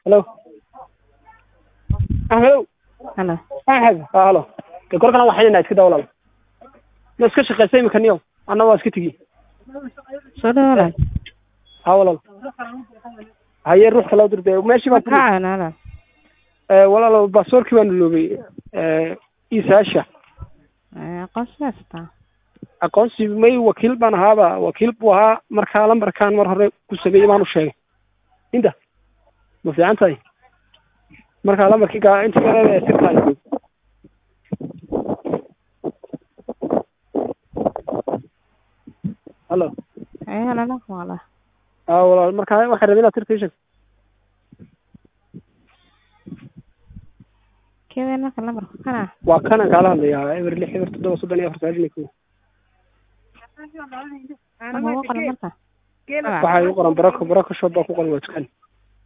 halo ahmedow halo axmed ha halo de korkana waa xidhinaa iska daa walaal ma iska shaqeysa imika niyow anna waa iska tegi soo dhawo walaal ha walaal haye ruux kala dir de meeshii baa magacaaga walaal walaal baasaboorkii baanu loogay isaasha aqoonsi haystaa aqoonsi may wakiil baan ahaaba wakiil buu ahaa markaa lambarkaan mar hore ku sameeyey baan u sheegay inta ma fiican tahay markaa lambarkii gaa inta yareed ee sirtaay halo ee walaal wala a walaal markaa waxay rabeen inaad sirta ii sheegto keween marka lambarka kana waa kanan kaala hadlayaa eber lix eber toddoba soddon iyo afar sagaashan iyo kow ama ugu qoran marka waxaa igu qoran barako barako shop baa ku qoran waa dukaan